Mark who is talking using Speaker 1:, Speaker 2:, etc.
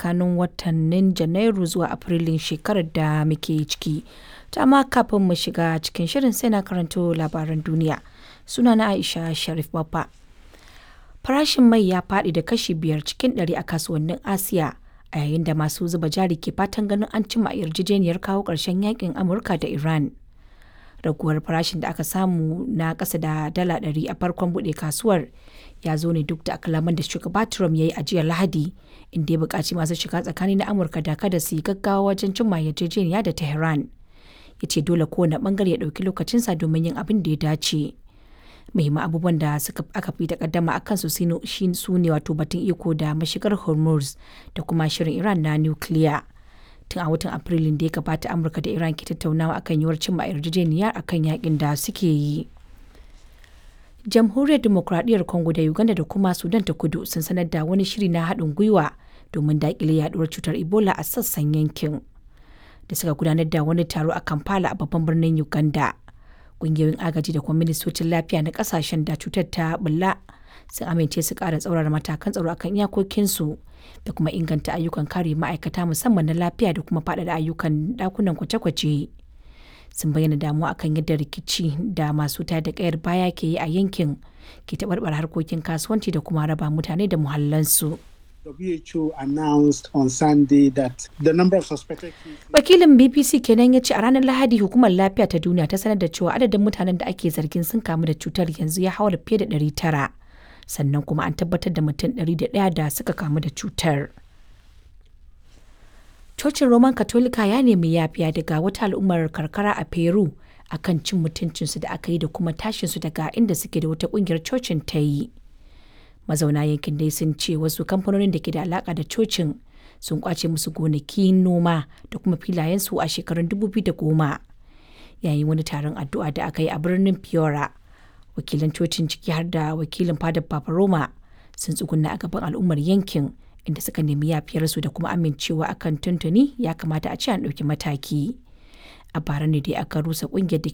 Speaker 1: tsakanin watannin Janairu zuwa Afrilun shekarar da muke ciki. Ta amma kafin mu shiga cikin shirin sai na karanto labaran duniya. Sunana Aisha Sharif Baffa. Farashin mai ya faɗi da kashi biyar cikin ɗari a kasuwannin Asiya a yayin da masu zuba jari ke fatan ganin an cimma yarjejeniyar kawo ƙarshen yakin Amurka da Iran. Raguwar farashin da aka samu na ƙasa da dala ɗari a farkon buɗe kasuwar ya zo ne duk da kalaman da shugaba Trump ya yi a jiya Lahadi inda ya buƙaci masu shiga tsakani na Amurka da kada su yi gaggawa wajen cimma yarjejeniya da Tehran. Ya ce dole kowane ɓangare ya ɗauki lokacinsa domin yin abin da ya dace. muhimman abubuwan da suka aka fi takaddama a kansu su ne wato batun iko da mashigar hormuz da kuma shirin iran na nukiliya tun a watan afrilun da ya gabata amurka da iran ke tattaunawa akan yiwuwar cimma yarjejeniya akan yakin da suke yi jamhuriyar demokradiyyar congo da uganda da kuma sudan ta kudu sun sanar da wani shiri na haɗin gwiwa domin daƙile yaduwar cutar ebola a sassan yankin da suka gudanar da wani taro a kampala a babban birnin uganda kungiyoyin agaji da kuma ministocin lafiya na kasashen da cutar ta bulla sun amince su kara tsaurara matakan tsaro akan iyakokinsu da kuma inganta ayyukan kare ma'aikata musamman na lafiya da kuma faɗaɗa ayyukan ɗakunan kwace-kwace sun bayyana damuwa akan yadda rikici da masu da kayar baya ke yi a yankin ke taɓarɓar harkokin kasuwanci da kuma raba mutane da muhallansu.
Speaker 2: WHO announced on Sunday that the number of suspected
Speaker 1: Wakilin BBC kenan ya ce a ranar Lahadi hukumar lafiya ta duniya ta sanar da cewa adadin mutanen da ake zargin sun kamu da cutar yanzu ya haura fiye da 900 sannan kuma an tabbatar da mutum 101 da suka kamu da cutar. Cocin Roman Katolika ya nemi yafiya daga wata al'ummar karkara a Peru akan cin mutuncinsu da aka yi da kuma tashinsu daga inda suke da wata kungiyar cocin ta yi. mazauna yankin dai sun ce wasu kamfanonin da ke da alaka da cocin sun kwace musu gonaki noma da kuma filayensu a shekarun 2010 yayin wani taron addu'a da aka yi a birnin fiora wakilan cocin ciki har da wakilin fadar papa roma sun tsuguna a gaban al'ummar yankin inda suka nemi yafiyarsu da kuma amincewa akan tuntuni ya kamata a ce an ɗauki mataki a bara ne dai aka rusa kungiyar da